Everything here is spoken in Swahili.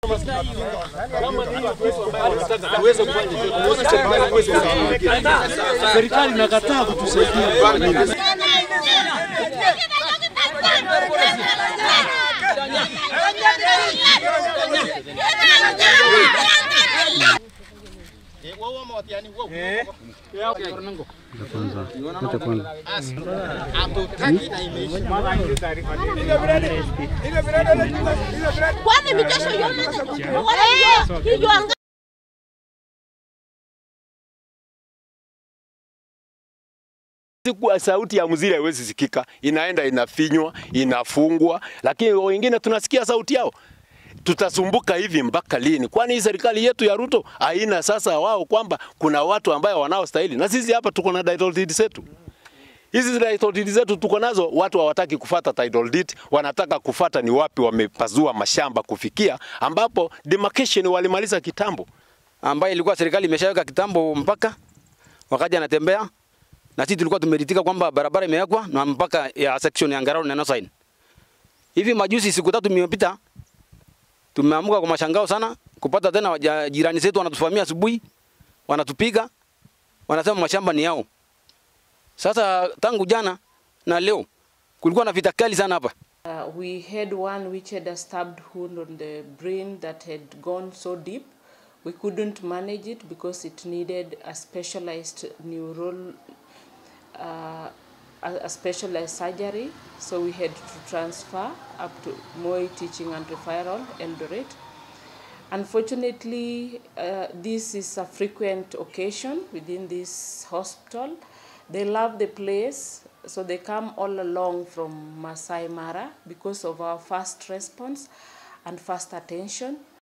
Serikali inakataa kutusaidia. Kwani mijesho yote wala hiyo hiyo anga Siku sauti ya mziri haiwezi sikika, inaenda inafinywa, inafungwa, lakini wengine tunasikia sauti yao. Tutasumbuka hivi mpaka lini? Kwani hii serikali yetu ya Ruto haina sasa wao kwamba kuna watu ambayo wanaostahili, na sisi hapa tuko na title deed zetu. Hizi title deed zetu tuko nazo, watu hawataki kufata title deed, wanataka kufata ni wapi wamepazua mashamba kufikia, ambapo demarcation walimaliza kitambo. ambayo ilikuwa serikali imeshaweka kitambo mpaka wakati anatembea na sisi tulikuwa tumeritika kwamba barabara imewekwa na mpaka ya section ya Ngarau na Nosain. Hivi majuzi siku tatu imepita tumeamuka kwa mashangao sana kupata tena waja- jirani zetu wanatufamia asubuhi, wanatupiga, wanasema mashamba ni yao. Sasa tangu jana na leo kulikuwa na vita kali sana hapa. Uh, we had one which had a stabbed wound on the brain that had gone so deep. We couldn't manage it because it needed a specialized neural, uh, a, a specialized surgery. So we had to transfer up to Moi Teaching and Referral, Eldoret. Unfortunately, uh, this is a frequent occasion within this hospital. They love the place, so they come all along from Masai Mara because of our fast response and fast attention.